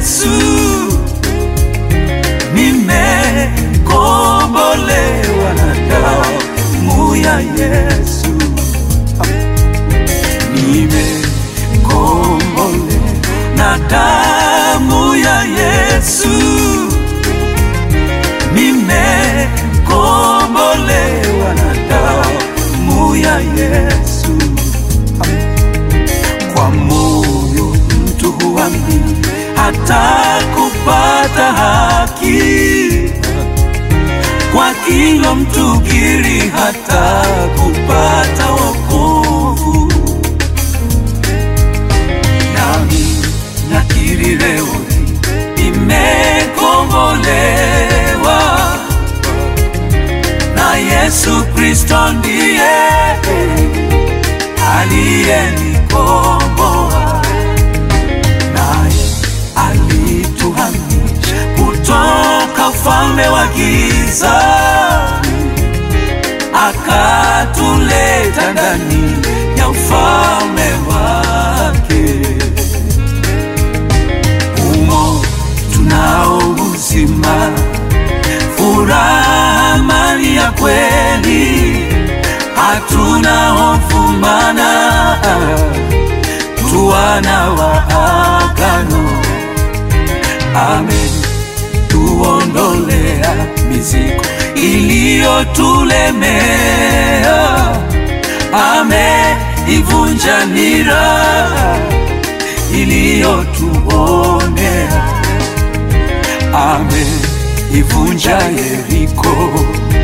Yesu, nimekombolewa na damu ya Yesu, nimekombolewa na damu ya Yesu, nimekombolewa na damu ya Yesu. Kwa moyo mtu huamini hata kupata haki, kwa kila mtu kiri hata kupata wokovu. Nami nakiri leo nimekombolewa na Yesu Kristo ndiye aliyenikomboa naye alituhamisha kutoka ufalme wa giza akatuleta ndani ya ufalme wake umo tunao uzima furaha amani ya kweli hatuna hofu mana tuwana wa agano amen tuondolea mizigo iliyotulemea ameivunja nira iliyotuonea ameivunja Yeriko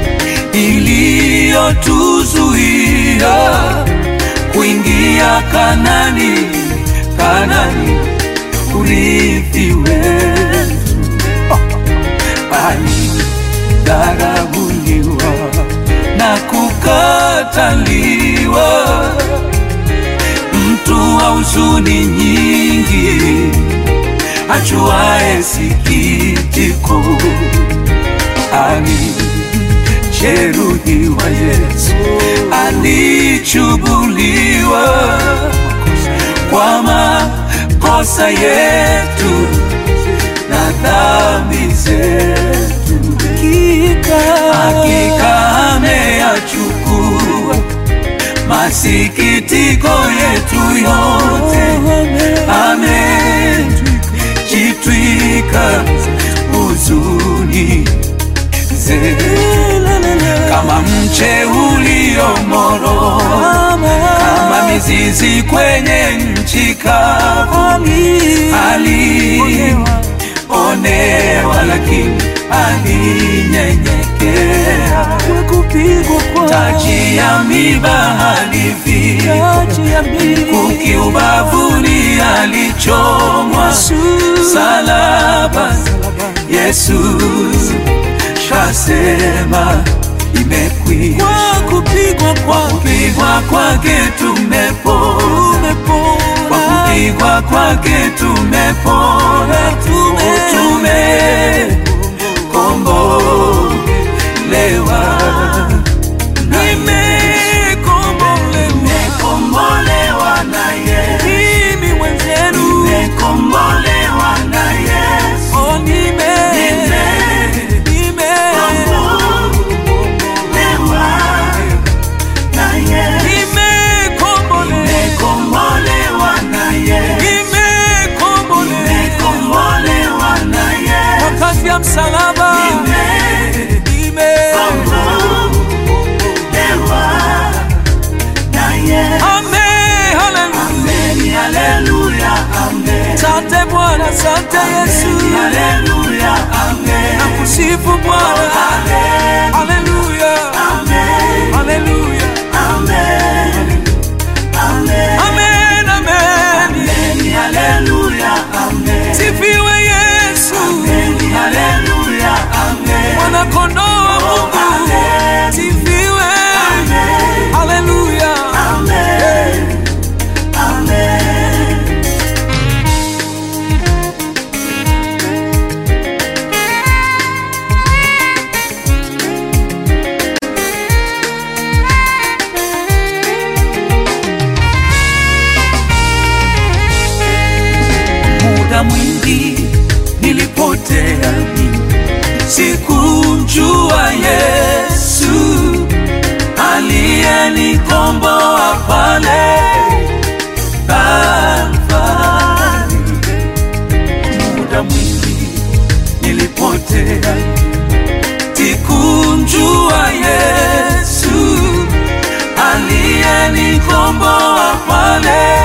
iliyotuzuia kuingia Kanani, Kanani urithi wetu. Alidharauliwa na kukataliwa, mtu wa huzuni nyingi, ajuaye sikitiko ali alijeruhiwa Yesu, alichubuliwa kwa makosa yetu na dhambi zetu. Hakika ameyachukua masikitiko yetu yote, amejitwika huzuni zetu kama mche uliomoro, kama mizizi kwenye nchi kavu, alionewa lakini alinyenyekea, taji ya miba alivika, mkuki ubavuni alichomwa, salaba Yesu shasema imekwisha. Kwa kupigwa Kwa kwake kupigwa kwake tumepona, kwa kupigwa kwake tumepona, tumekombolewa, nimekombolewa na Yesu, mimi mwenzenu nimekombolewa na Yesu, oh, nime nime nimekombolewa na Yesu, nimekombolewa nimekombolewa na Yesu. nimekombolewa Nimekombolewa na Yesu. kwa kazi ya msalaba nime Nimekombolewa na Yesu. Amen, haleluya. Amen, haleluya, amen. Asante Bwana, asante Yesu, Amen, haleluya, amen. nakusifu Bwana, Amen, haleluya, amen, haleluya, amen, amen. amen, amen. Amen, haleluya, amen. Sifiwe Yesu, Amen, haleluya, amen. mwana kondoo wa Mungu, Amen, sifiwe, amen, haleluya. amen, amen. aliyenikomboa pale Kalvari. Muda mwingi nilipotea, sikumjua Yesu aliyenikomboa pale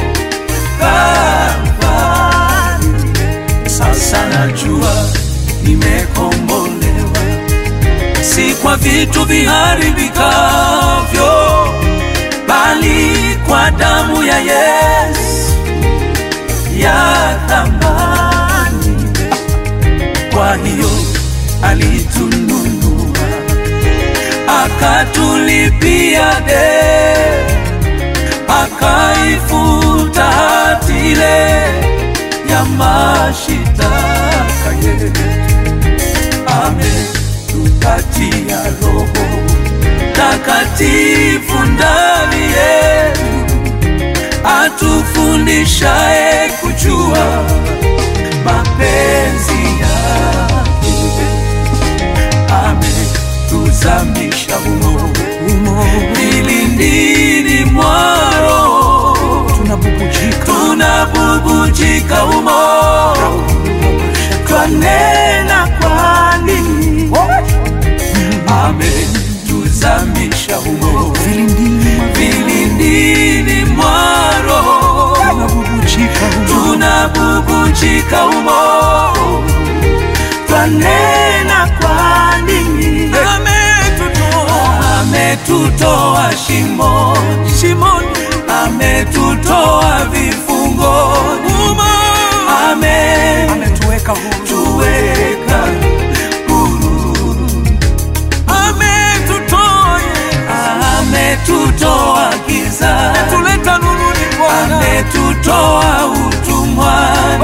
Kalvari. Sasa najua nimekombolewa, si kwa vitu viharibikavyo, bali kwa damu ya Yesu ya thamani. Kwa hiyo alitununua, akatulipia deni, akaifuta hati ile ya mashitaka yetu ametupatia Roho Takatifu ndani yetu, atufundishaye kujua mapenzi yake. Ametuzamisha humo vilindini mwa Roho, tunabubujika humo, twanena kwa nini ametuzamisha humo vilindini mwa Roho, tunabubujika humo, twanena kwa nini ametutoa shimoni, ametutoa vifungoni, ametuweka huru ametutoa giza, ametutoa utumwani,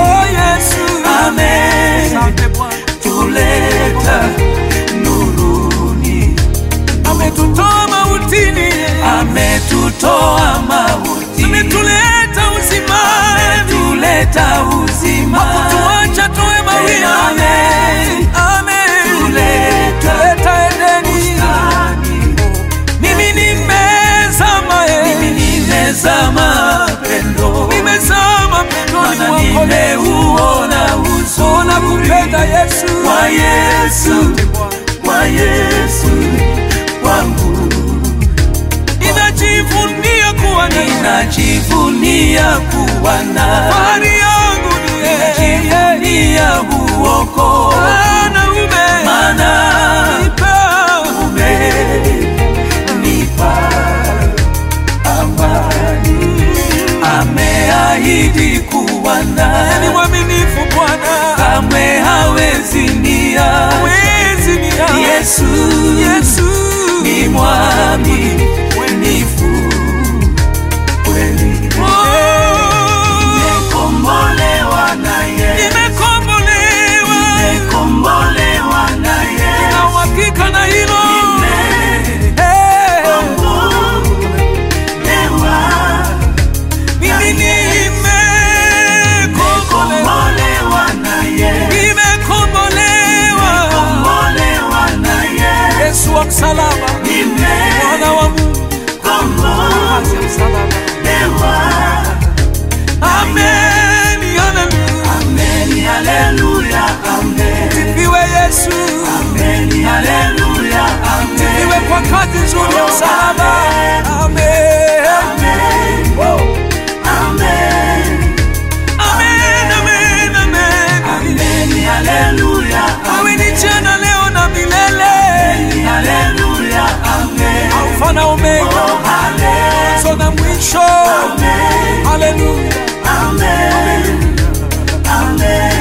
ametuleta nuruni, Ametutoa mautini, ametutoa mauti, ametuleta uzima, ametuleta uzima, tuacha tuwe mawia. Amen. Amen. tuleta Leta Edeni, bustani. mimi nimezama, eh. Mimi nimezama pendo, nimezama pendoni maana mwako nimeuona Ona uzuri kupenda Yesu, wa Yesu, wa Yesu wangu, ninajivunia kuwa naye. ninajivunia kuwa nawe, Fahari yangu ni yeye, ninajivunia uoko, Maana ume- maana nipa umenipa amani, ameahidi kuwa ni nawe mwaminifu Bwana, kamwe hawezi nia. hawezi niacha. Yesu, Yesu ni mwaminifu kweli, Oh, nimekombolewa naye, nimekombolewa nimekombolewa naye, na uhakika na hilo Eh, nimekombolewa, mimi nimekombolewa nimekombolewa naye, nimekombolewa kombolewa naye, Yesu wa msalaba mwana wa Mungu nimekombolewa, kazi ya msalaba amen haleluya amen, haleluya, amen. sifiwe Yesu Amen, haleluya, amen. sifiwe kwa kazi nzuri ya msalaba amen Amen, amen. amen amen amen Amen, haleluya, wewe ni jana leo na milele amen, haleluya, amen. alfa na omega Oh, hale- mwanzo na mwisho amen, haleluya amen, amen.